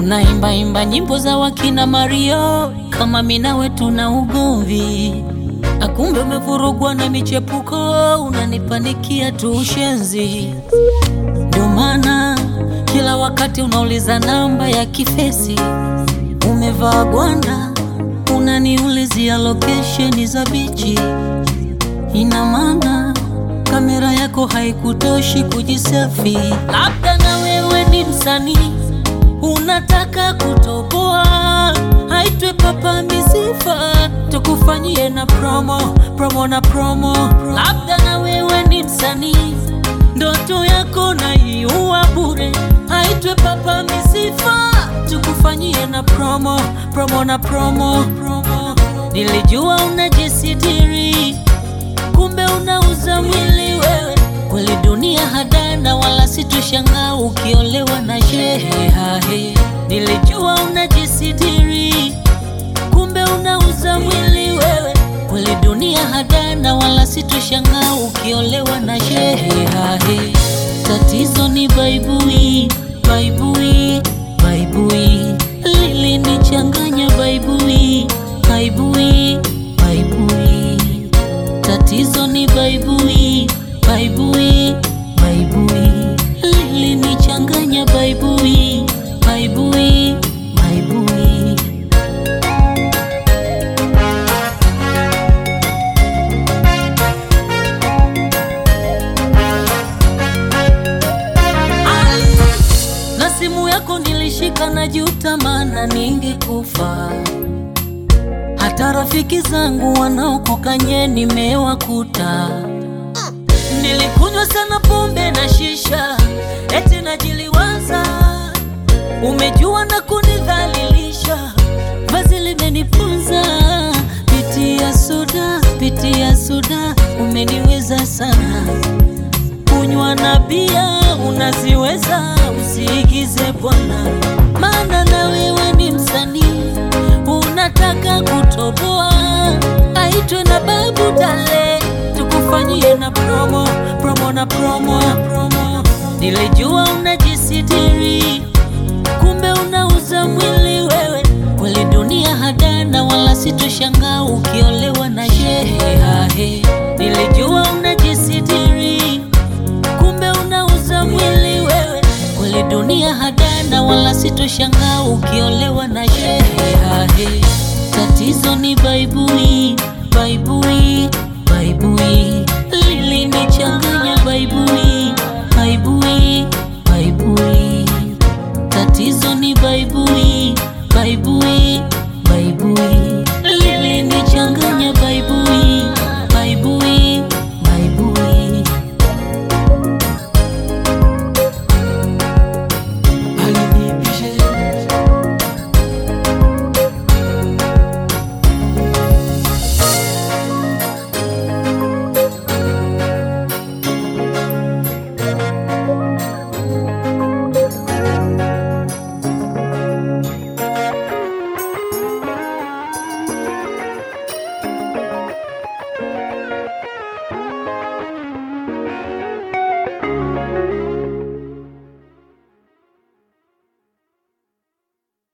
unaimbaimba nyimbo za wakina Mario kama mina wetu na ugomvi, akumbe umevurugwa na michepuko, unanipanikia tu ushenzi. Ndio maana kila wakati unauliza namba ya kifesi, umevaa gwanda, unaniulizia location za bichi. Ina maana kamera yako haikutoshi kujiselfi, labda na wewe ni msanii unataka kutoboa, haitwe Papa Misifa, tukufanyie na promo promo na promo. Labda na wewe ni msanii, ndoto yako naiua bure, haitwe Papa Misifa, tukufanyie na promo promo na promo promo. Nilijua unajisitiri, kumbe unauza mwili wewe kweli dunia hadana, wala situshangaa ukiolewa na shehe hahe. Nilijua unajisitiri, kumbe unauza mwili wewe. Kweli dunia hadana, wala situshangaa ukiolewa na shehe hahe. Tatizo ni baibui, baibui, baibui lilinichanganya baibui, baibui, baibui. Tatizo ni baibui baibui baibui lilinichanganya baibui baibui baibui Ali, na simu yako nilishika na juta, maana ningekufa. Hata rafiki zangu wanaokukanye nimewakuta Nilikunywa sana pombe na shisha, eti najiliwaza. Umejua na kunidhalilisha, vazi limenipunza. Pitia soda, pitia soda, umeniweza sana. Kunywa na bia unaziweza, usiigize bwana, maana na wewe ni msanii, unataka kutoboa, aitwe na babu dale tukufanyie na promo promo na promo promo. Nilijua unajisitiri, kumbe unauza mwili wewe. Kweli dunia hadana, wala situshangaa ukiolewa na shehe hahe.